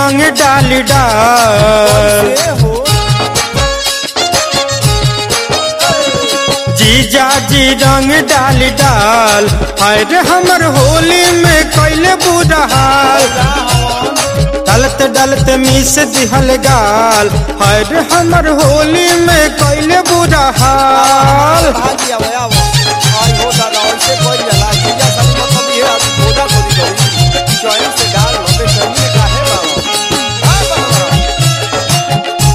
रंग डाल डाल से हो जीजा जी रंग डाल डाल हाय रे हमर होली में कैले बुरा हाल डलत डलत मिस दिहल गाल हाय रे हमर होली में कैले बुरा हाल भागी आवे आवे आई हो दादा ऐसे कोई जला जीजा सब मतलब ये आज बोदा कोई करी चॉइस से डाल लंबे चलने का है बाबा हां बाबा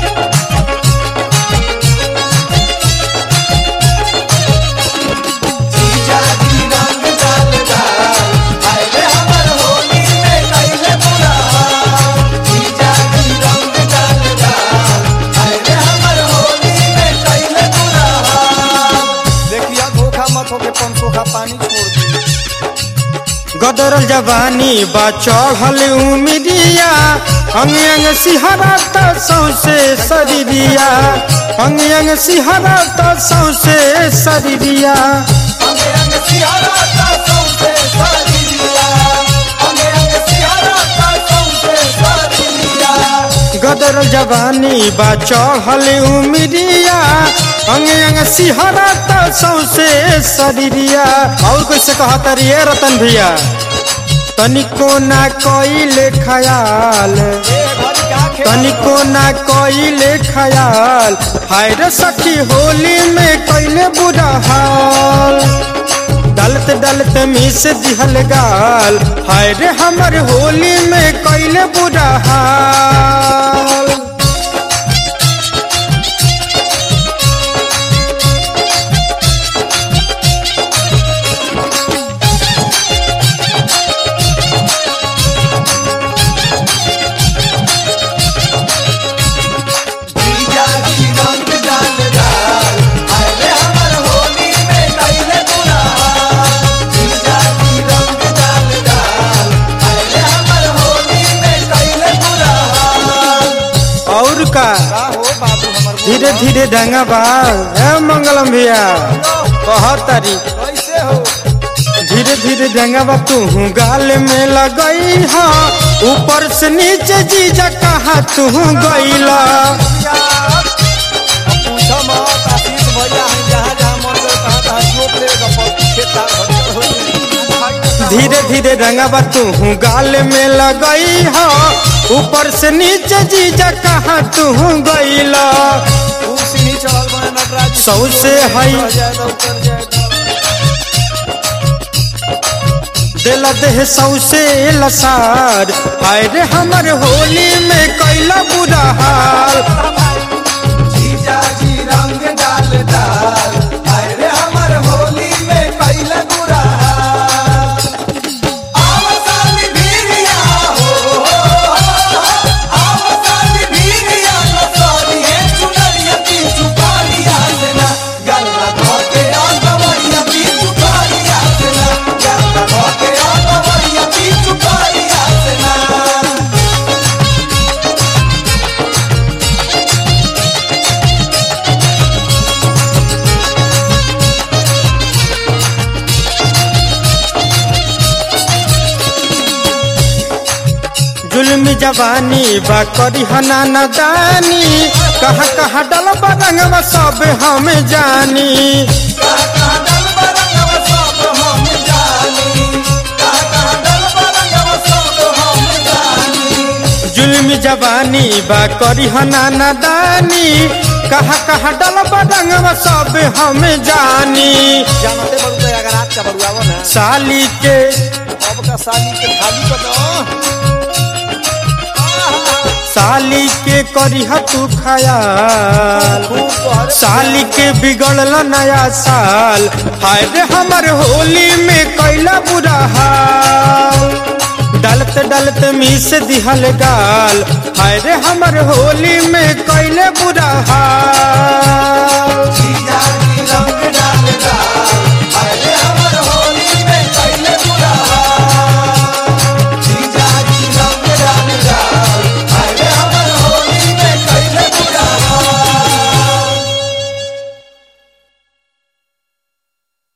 जीजा जी रंग डाल डाल आए रे हमर होली में कैले बुरा जीजा जी रंग डाल डाल आए रे हमर होली में कैले बुरा देखिया धोखा मत होके पंखों का पानी छोड़ दी गदरल जवानी बा चढ़ल उमिरिया अंग अंग सिहरा त सौसे शरीरिया अंग अंग सिहरा त सौसे शरीरिया अंगे अंग सियारा का सौंसे सारी दिया अंगे अंग सियारा का सौंसे सारी दिया गदरल जवानी बा चढ़ल उमिरिया अंग अंग सिहरा त सौसे शरीरिया और कैसे कहता रे रतन भैया तनिको ना कइले खयाल ए घर का खेल तनिको ना कइले खयाल हाय रे सखी होली में कइले बुरा हाल डलत डलत मिस दिहल गाल हाय रे हमर होली में कइले बुरा हाल जीजा जी रंग डाल डाल आए रे हमर होली में कैले बुरा जीजा जी रंग डाल डाल आए रे हमर होली में कैले बुरा और का का हो बाबू हमर धीरे धीरे ढंगा बा ए मंगलम भैया कहतारी कैसे हो धीरे धीरे जंगवा तू गाल में लगई हा ऊपर से नीचे जीजा कहा तू गईला पूछो मत आशीष भैया हम जहाँ जहाँ मन करे तहाँ तहाँ जोप लेगा पर खेता धीरे धीरे रंगवा तू गाल में लगई हा ऊपर से नीचे जीजा कहा तू गईला कुर्सी नहीं चढ़ल बने नटराज सौ से हई। रह जाए तो उतर जाए तो। दिल देह सौसे लसार हाय रे हमर होली में कैला बुरा हाल जीजा जी रंग डाल डाल आए रे हमर होली में कैले बुरा आवसानी भीरिया हो आवसानी भीरिया न सरिए चुनरिया की चुपारिया से ना गल्ला धोके आंगवरिया की चुपारिया से ना गल्ला धोके आंगवरिया की चुपारिया से ना जुल्म जवानी बा करी हना नदानी कहाँ कहाँ डल रंगवा सब हम जानी कहाँ कहाँ डल बरंगव सब हम जानी कहाँ कहाँ डल बरंगव सब हम जानी जुल्म जवानी बा करी हना नदानी कहाँ कहाँ डल रंगवा सब हम जानी जानते बड़ू तो अगर आज का बड़ू आवो ना साली के अब का साली के खाली कर दो साली के करी तू खयाल खूब तोहरे साली के बिगड़ल नया साल हाय रे हमर होली में कैला बुरा हाल डलत डलत मिस दिहल गाल हाय रे हमर होली में कैले बुरा हाल